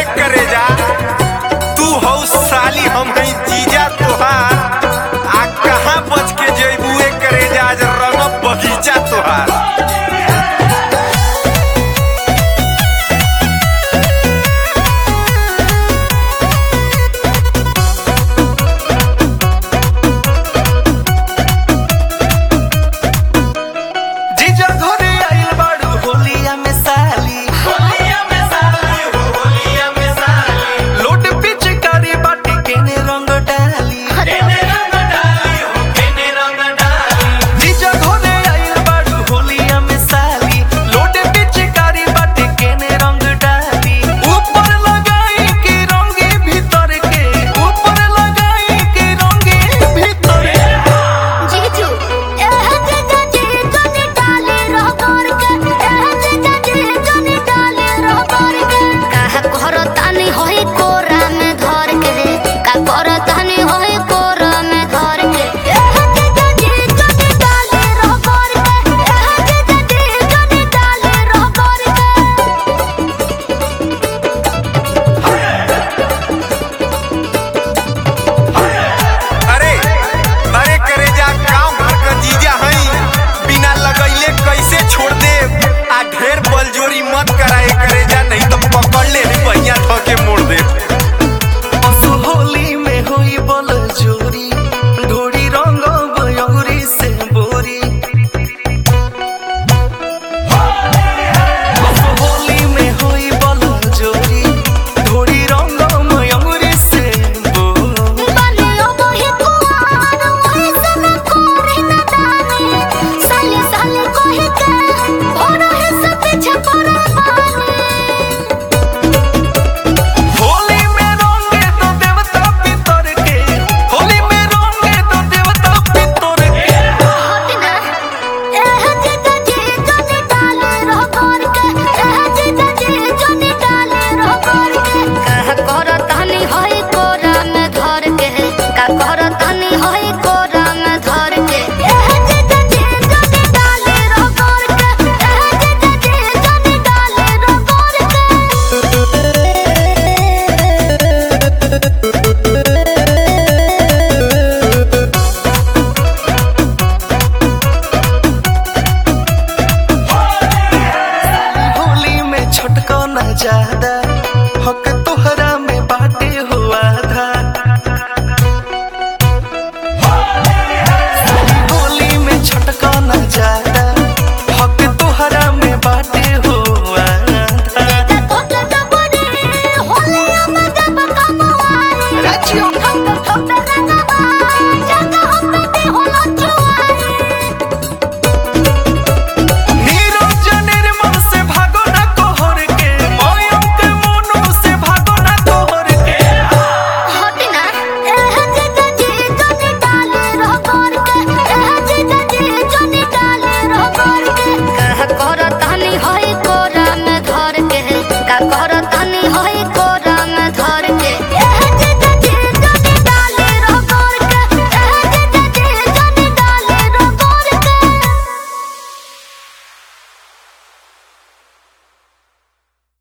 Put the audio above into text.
करे जा तू हौ साली हम हई जीजा तोहार आ कहाँ बच के जइबुए करे जा आज रंग बगीचा तोहार जीजा घरे आइल बाड़ू होलिया में साली लोट पिचकारी बाटी केने रंग डाली जीजा घरे आइल बाड़ू होलिया में साली लोट पिचकारी बाटी केने रंग डाली ऊपर लगाई के रंगे भीतर के ऊपर लगाई के रंगे भीतर के जीजू एह जीजा जी जनी डाले रह कर के एह जीजा जी जनी डाले रह कर के काहे करतानी होई कोरा में धर के रे का करतानी होई कोरा में धर के एह जीजा जी जनी डाले रह कर के एह जीजा जी जनी डाले रह कर के अरे अरे करे जा गांव भर का जीजा हई बिना लगैले कैसे छोड़ दे आ ढेर बलजोरी मत कराए करे जा नहीं तो पकड़ ले पहिया ध के मोड़ दे असु होली में होई बल जोरी ढोड़ी रंग बयौरी से बोरी असु होली में होई बल जोरी ढोड़ी रंग मयूरी से बोरी बनियो मोहि कुआर मोहि सब कोरे न दाने साले साले कोहि के भोरो है सब पीछे पड़ा होली में रंगे तो देवता पितर के होली में रंगे तो देवता पितर के हटना एह जीजा जी जनी डाले रह कर के एह जीजा जी जनी डाले रह कर के कह करतानी होई कोरा में धर के का करतानी होई कोरा में धर के एह जीजा जी जनी डाले रह कर के एह जीजा जी जनी डाले रह कर के होली में छटका न ज्यादा हक